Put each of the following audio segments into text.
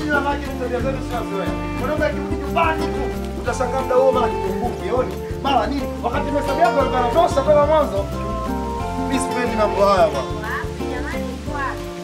Nyinyi wanawake ni tabia zenu sinazoea. Mwanaume akirudi nyumbani tu utashangaa muda huo mara kitunguu kioni mara nini, wakati mahesabu yako yalikuwa yanatosha toka mwanzo. Mimi sipendi mambo haya bwana. Wapi jamani, kwa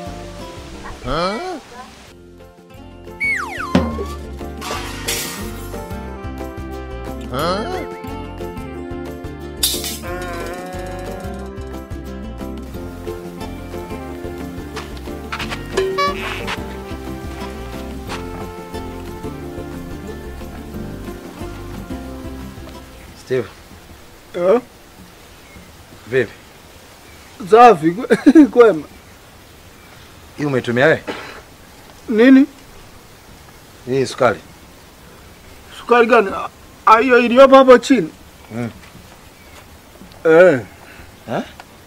Steve, Eh? vipi? Safi kwema. Hii umeitumia wewe? Nini? Hii sukari. Sukari gani? Ah, Hiyo iliyopo hapo chini. Mm. Eh. Eh?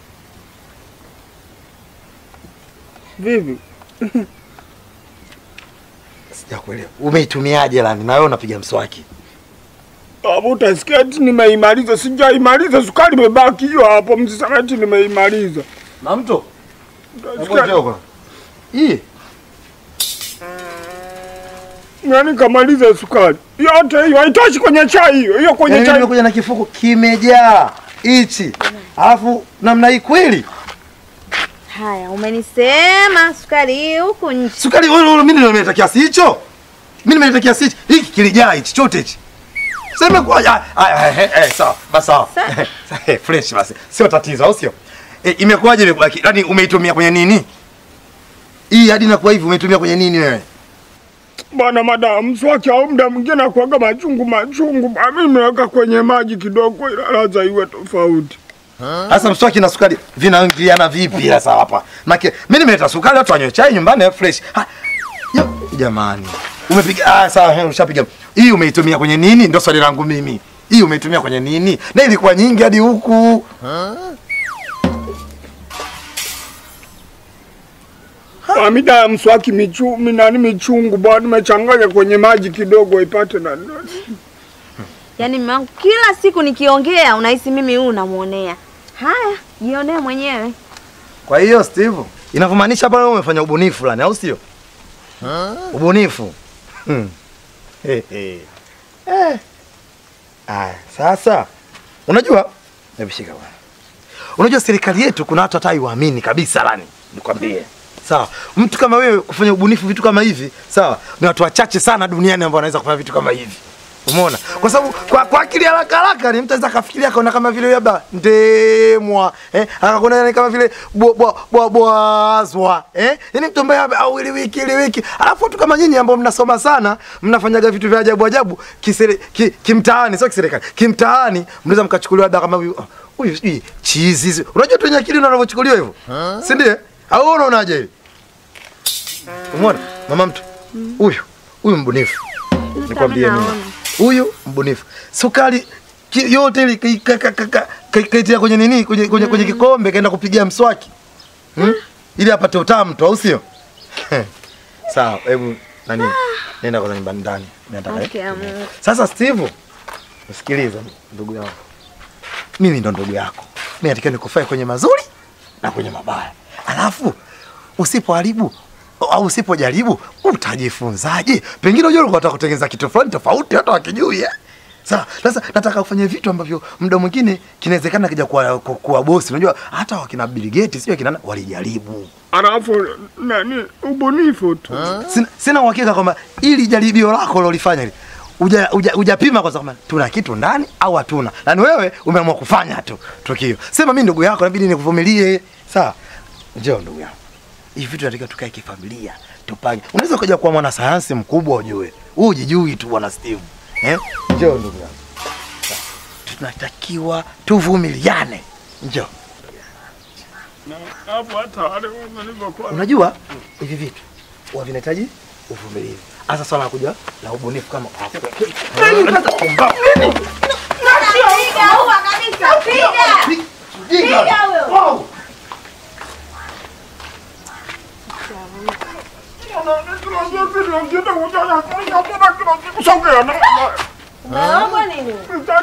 Vipi? Sijakuelewa. Umeitumiaje lani? Na wewe unapiga mswaki. Hapo utasikia eti nimeimaliza, sijaimaliza, sukari imebaki hiyo hapo, msiseme eti nimeimaliza. Na mtu? Utasikia- Hebu Hii Yaani kamaliza sukari yote hiyo, haitoshi kwenye chai hiyo hiyo, kwenye Yaani chai nimekuja na kifuko kimejaa hichi. Alafu namna hii kweli? haya, umenisema sukari hii huku nje. Sukari wewe wewe mimi nimeleta kiasi hicho. Mimi nimeleta kiasi hichi. Hiki kilijaa hichi chote hichi. Sema kwa ah, ah, eh, eh, sawa, basi sawa. Eh, Fresh basi. Sio tatizo, au sio? Eh, imekuwaje imebaki? Yaani umeitumia kwenye nini? Hii hadi inakuwa hivi umeitumia kwenye nini wewe? bwana madamu, mswaki au muda mwingine akuaga machungu machungu, ba mimi nimeweka kwenye maji kidogo, ila ladha iwe tofauti. Sasa mswaki na sukari vinaingiliana vipi sasa hapa? Make mimi nimeleta sukari watu wanywe chai nyumbani fresh. Ha, yo, jamani. Umepiga ah sawa he, ushapiga. Hii umeitumia kwenye nini? Ndio swali langu mimi. Hii umeitumia kwenye nini? Na ilikuwa nyingi hadi huku. Kwa mida ya mswaki michu, nani michungu bwana, nimechanganya kwenye maji kidogo ipate na Yaani mume wangu kila siku nikiongea unahisi mimi huyu namuonea. Haya, jionee mwenyewe. Kwa hiyo Steve, inavyomaanisha hapa wewe umefanya ubunifu fulani au sio? Ubunifu. Hmm. He, he. Eh. Aya, sasa unajua hebu shika bwana. Unajua serikali yetu kuna watu hata haiwaamini kabisa lani. Nikwambie. Sawa. Mtu kama wewe kufanya ubunifu vitu kama hivi, sawa? Ni watu wachache sana duniani ambao wanaweza kufanya vitu kama hivi. Umeona? Kwa sababu kwa, kwa akili haraka haraka ni mtu anaweza kafikiria kaona kama vile labda ndemwa, eh? Akakuona yani kama vile bwa bwa bwa bwazwa, eh? Yaani mtu ambaye au ili wiki ili wiki. Alafu watu kama nyinyi ambao mnasoma sana, mnafanyaga vitu vya ajabu ajabu kisere, ki, kimtaani, sio kiserikali. Kimtaani mnaweza mkachukuliwa labda kama huyu ah, huyu sijui chizi. hizi. Unajua tu wenye akili ndio wanavyochukuliwa hivyo. Si ndiye? Au wewe unaonaje hivi? Umeona? Mama mtu. Huyu, huyu mbunifu. Nikwambie mimi. naona. Huyu mbunifu. Sukari ki- yote ile kai- ka- ka- ka- ka- kai- kaitia kwenye nini? Kwenye kwenye, kwenye kikombe kaenda kupigia mswaki. Hmm? Ili apate utamu tu, au sio? Sawa, hebu nani? Nenda kwanza nyumbani ndani. Nataka. Okay, Mungu. Sasa Steve, usikilize ndugu yangu. Mimi ndo ndugu yako. Mimi natakiwa nikufae kwenye mazuri na kwenye mabaya. Alafu usipoharibu au usipojaribu utajifunzaje? Pengine unajua ulikuwa unataka kutengeneza kitu fulani tofauti hata wakijui eh? Sawa, sasa nataka kufanya vitu ambavyo muda mwingine kinawezekana kija kuwa, kuwa, kuwa bosi. Unajua hata wakina Bill Gates sio kina nani, walijaribu. alafu nani ubunifu tu. Sina, sina uhakika kwamba ili jaribio lako lolifanya hili uja, uja, ujapima kwanza kama tuna kitu ndani au hatuna. Na ni wewe umeamua kufanya tu tukio. Sema mimi ndugu yako inabidi nikuvumilie. Sawa. Njoo ndugu yangu. Hivi vitu nataka tukae kifamilia, tupange. Unaweza kuja kuwa mwana sayansi mkubwa ujue. Wewe hujijui tu bwana Steve. Eh? Njoo ndugu yangu. Sawa. Tunatakiwa tuvumiliane. Njoo. Na hapo hata wale walivyokuwa Unajua hivi vitu huwa vinahitaji uvumilivu. Hasa swala la kuja la ubunifu kama Piga huwa kabisa, piga. Piga huyo. Umeogwa nini?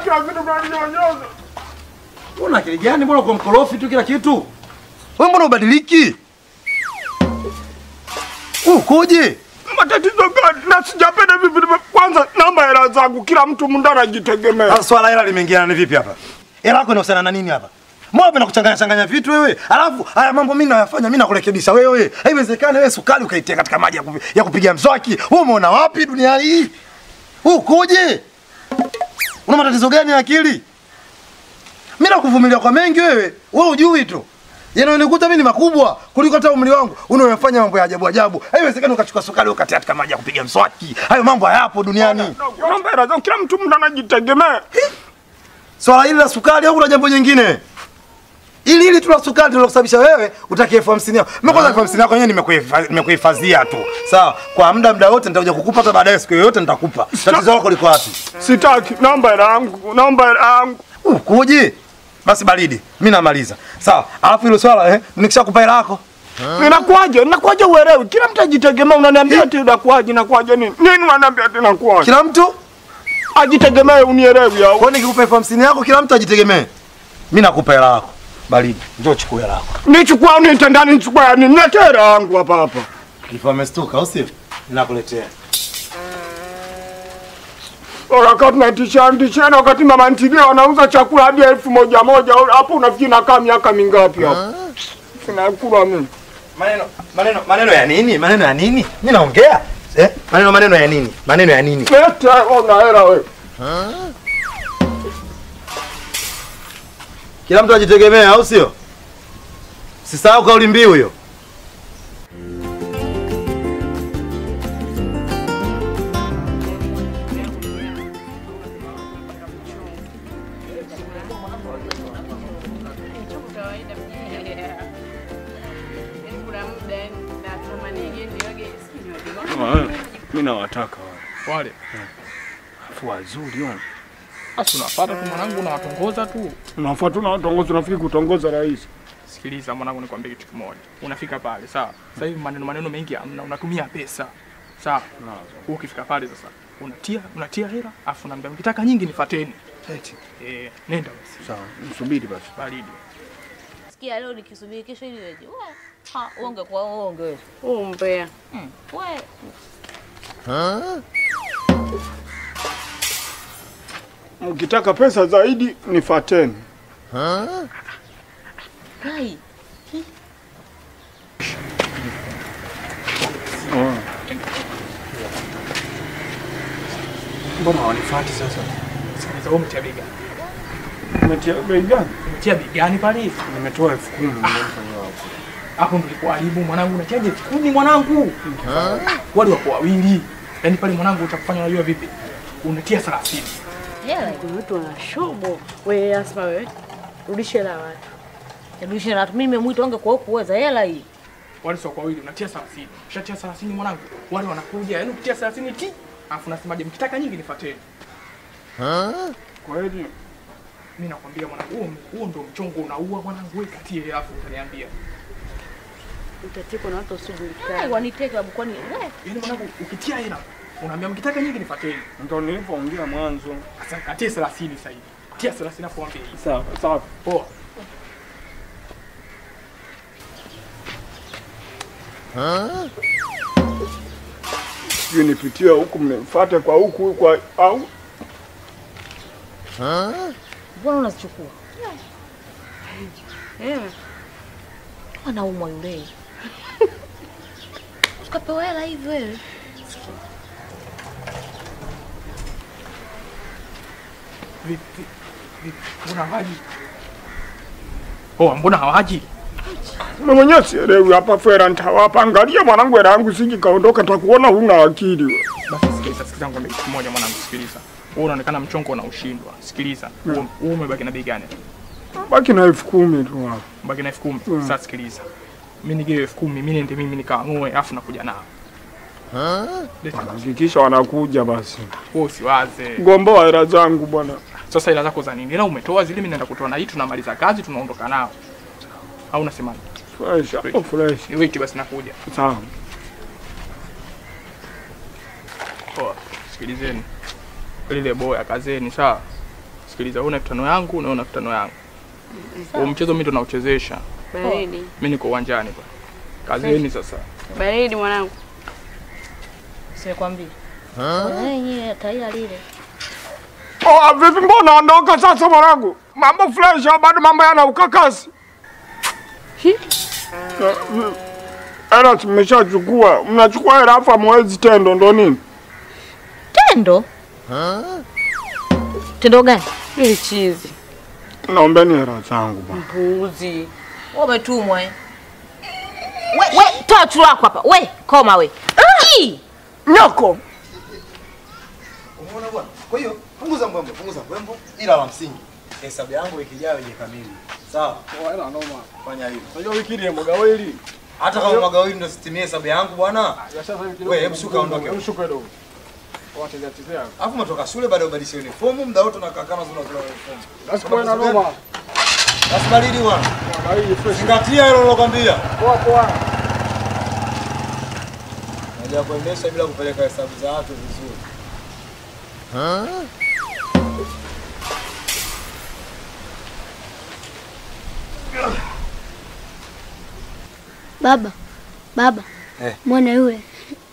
Una akili gani? Mbona uko mkorofi tu kila kitu? Wewe mbona ubadiliki? Ukoje? matatizo gani? Na sijapenda hivi vitu. Kwanza namba hela zangu, kila mtu munda anajitegemea. Sasa swala hela limeingiana ni vipi hapa? Hela yako inahusiana na nini hapa? Mbona unapenda kuchanganya changanya vitu wewe? Alafu haya mambo mimi nayafanya mimi nakurekebisha wewe. Haiwezekani wewe sukari ukaitia katika maji ya, kupi, ya kupiga mswaki. Wewe umeona wapi dunia hii? Wewe ukoje? Una matatizo gani ya akili? Mimi nakuvumilia kwa mengi wewe. Wewe hujui tu. Yanayonikuta mimi ni makubwa kuliko hata umri wangu. Unayofanya mambo ya ajabu ajabu. Haiwezekani ukachukua sukari ukatia katika maji ya kupiga mswaki. Hayo mambo hayapo duniani. Namba hela zangu, kila mtu munda anajitegemea. Swala hili la sukari au kuna jambo jingine? Ili ili tu la sukari ndio kusababisha wewe utaki elfu hamsini yako. Mimi kwanza elfu hamsini yako yenyewe nimekuhifa- nimekuhifadhia tu. Sawa, kwa muda muda wote nitakuja kukupa hata baadaye siku yoyote nitakupa. Tatizo lako liko wapi? Sitaki namba hela yangu, namba hela yangu. Ukuje? Basi baridi. Mimi namaliza. Sawa. Alafu hilo swala eh nikishakupa hela yako. Inakuwaje? Inakuwaje uelewi? Kila mtu ajitegemea, unaniambia ati inakuwaje, inakuwaje nini? Nini unaniambia ati inakuwaje? Kila mtu Ajitegemee unielewi au? kwa nini nikikupa elfu hamsini yako kila mtu ajitegemee. Mimi nakupa hela yako. Baridi. Njoo chukua hela yako. Nichukua au niite ndani nichukua ya nini? Niletee hela yangu hapa hapa. Kifaa amestuka au sio? Ninakuletea. Wakati tunaitisha ndisheni wakati mama ntilie wanauza chakula hadi elfu moja moja hapo unafikiri nakaa miaka mingapi hapo? Sinakula mimi. Maneno maneno maneno ya nini? Maneno ya nini? Mimi naongea. Eh? Maneno maneno ya nini? Maneno ya nini? Lete ona hela wewe. Kila mtu ajitegemea au sio? Sisahau kauli mbiu hiyo. Mimi nawataka wale. wale afu wazuri wana asi unapata tu mwanangu unawatongoza tu Unafuata unatongoza unafikiri kutongoza rais. sikiliza mwanangu nikwambie kitu kimoja unafika pale sawa sasa hivi maneno maneno mengi hamna unatumia pesa sawa Wewe ukifika pale sasa unatia unatia hela afu naambia mkitaka nyingi nifateni eh nenda basi Sawa, msubiri basi. baridi Sikia leo nikisubiri kesho ili weje. We, ha, uonge kwa uonge wewe. Umbea. We, Mkitaka pesa zaidi nifateni. kai. mbona wanifati sasa sikiliza wewe umetia bei gani Umetia bei gani? umetia bei gani pale hivi Nimetoa elfu kumi. hapo ndo ulikuharibu mwanangu unachaje elfu kumi mwanangu wale wako wawili yaani pale mwanangu utakufanya unajua vipi unatia 30 Hela. Kuna watu wana shobo. Wewe Asma wewe. Rudisha hela ya watu. Rudisha na mimi nimemwita onge kwa kuweza hela hii. wale sio kwa wawili unatia 30 ushatia 30 mwanangu wale wanakuja yaani ukitia 30 ti afu nasemaje mkitaka nyingi nifateni Kweli mimi nakwambia mwanangu huo huo ndio mchongo unaua mwanangu wewe katie hela afu utaniambia Utatikwa na watu Kai wasiojulikana. waniteka babu kwani we. yaani mwanangu ukitia hela unaambia mkitaka nyingi nifateni ndo nilipoongea mwanzo. sasa katie 30 sasa hivi tia 30 afu ambie hii Sawa, sawa. poa Sijui nipitie huku mnifuate kwa huku kwa au Mbona unazichukua? Eh. Anaumwa yule. Tukapewa hela hivi wewe. vipi vipi mbona hawaji oh mbona hawaji mimi mwenyewe sielewi hapa fera nitawapa. Angalia mwanangu, hela yangu siji kaondoka, takuona huna akili wewe. basi sikiliza sikiliza ngombe kitu kimoja mwanangu sikiliza wewe unaonekana mchongo ushindwa sikiliza wewe wewe umebaki na bei gani Baki na elfu kumi tu hapo. baki na elfu kumi sasa sikiliza mimi nigiwe elfu kumi mimi niende mimi nikaamue afu nakuja nao Leta basi. Hakikisha wanakuja basi. wewe usiwaze Gomboa hela zangu bwana. sasa ila zako za nini ila umetoa zile mimi naenda kutoa na hii tunamaliza kazi tunaondoka nao au unasemaje Fresh, hapo fresh. ni wait basi nakuja Sawa. poa sikilizeni lile boya kazeni sawa sikiliza una elfu tano yangu na una elfu tano yangu huo mchezo mimi ndo nauchezesha Baridi. mimi niko uwanjani bwana kazeni sasa Baridi mwanangu. Sikwambia. Wenyewe taila lile. Oh, vipi mbona ondoka sasa mwanangu? Mambo fresh au bado mambo yana ukakasi? Eh, mm. Hela tumeshachukua. Mnachukua hela afa mwezi tendo ndo nini? Tendo? Tendo gani? Ili chizi. Naombeni hela zangu bwana. Mpuzi. Wewe umetumwa eh. We, we, toa chuo lako hapa. We, koma we. Ii! Nyoko. Umeona bwana? Kwa hiyo punguza mbwembo, punguza mbwembo, ila la msingi hesabu yangu wiki ijayo ije kamili. Sawa? Hela noma. Fanya hivyo. Unajua wiki ile mboga wili. Hata kama magawili ndio sitimie hesabu yangu bwana. Wewe, hebu shuka ondoke. Hebu shuka kidogo. Wacha chezea. Alafu umetoka shule baada ya ubadilishe uniform, muda wote unakaa kama zuna zuna uniform. Basi kwa na noma. Basi baridi bwana. Baridi fresh. Zingatia hilo nilokwambia. Poa poa. Unajua kuendesha bila kupeleka hesabu za watu vizuri. Baba, baba, Eh. mwana yule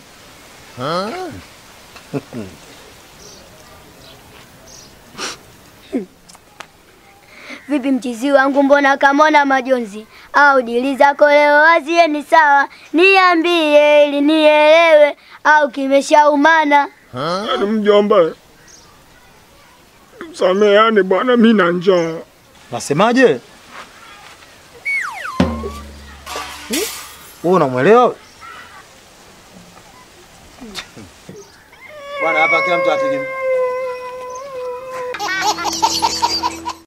vipi mchizi wangu, mbona kamona majonzi? Au dili zako leo wazie ni sawa, niambie ili nielewe, au kimeshaumana? Yaani mjomba. Sameheani bwana, mimi na njaa. Nasemaje? Wewe unamwelewa? Bwana hapa kila mtu ategemea